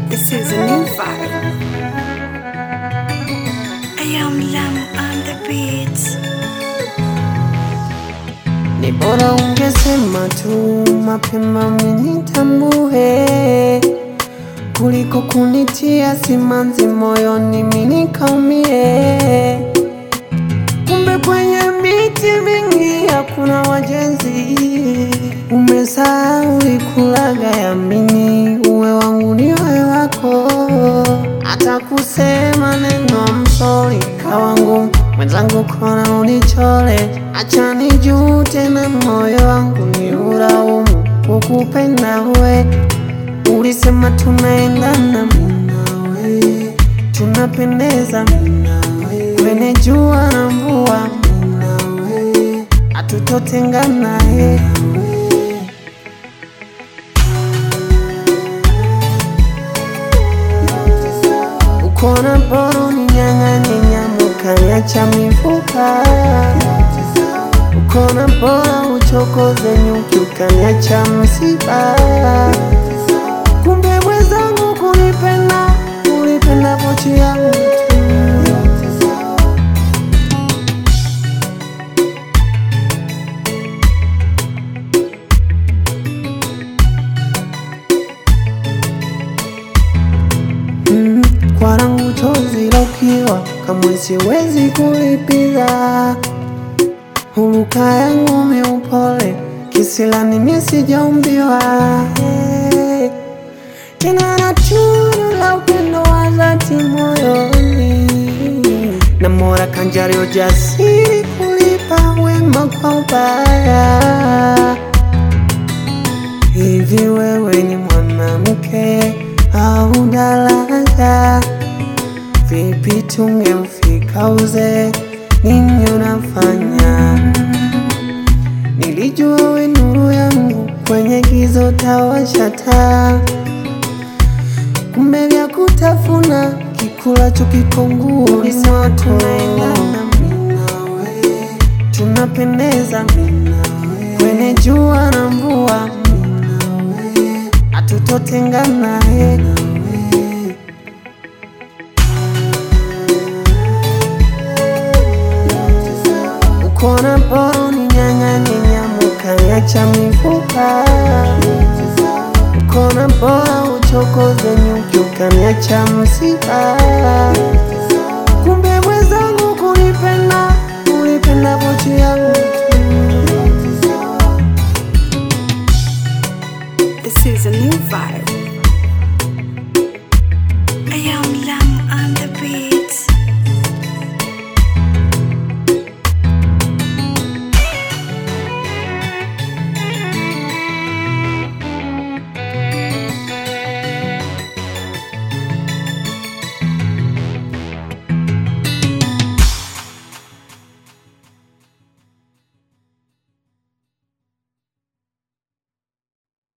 This is a new vibe. I am Lam on the beats. Ni bora ungesema tu mapema minitambue kuliko kunitia simanzi moyoni minikaumie. Kumbe kwenye miti mingi hakuna wajenzi. Umesahau ikulaga yamini, uwe wangu ni wewe wako. Hata kusema neno msori kawangu mwenzangu, kona unichole, acha nijute na moyo wangu ni uraumu kukupenda we. Ulisema tunaendana mimi nawe, tunapendeza mimi nawe, kwenye jua na mvua mimi nawe, hatutotengana eh. Ukona boro ni nyang'anye nyamuka niacha mifupa Ukona bora uchokoze nyuki ukaniacha msiba Kumbe mwenzangu kunipenda kunipenda pochi yangu tu Mm, kwa rangu chozi la ukiwa kamwe siwezi kulipiza Huluka yangu miupole kisilani mimi sijaumbiwa Eh, tena na tunu la upendo wa dhati moyoni na mora kanjari ujasiri kulipa wema kwa ubaya Hivi wewe ni mwanamke au daraja? Vipi tungeufika uzee? Nini unafanya? Nilijua we nuru yangu kwenye gizo tawasha taa, kumbe vya kutafuna kikulacho kikonguu. Ulisema tunaendana mimi nawe, tunapendeza mimi nawe, kwenye jua na mvua mimi nawe, hatutotengana eh. Ukona boro ni nyang'anye nyamuka niacha mifupa Ukona bora uchokoze nyuki ukaniacha msiba Kumbe mwenzangu kunipenda kunipenda pochi yangu tu This is a new vibe. I am Lam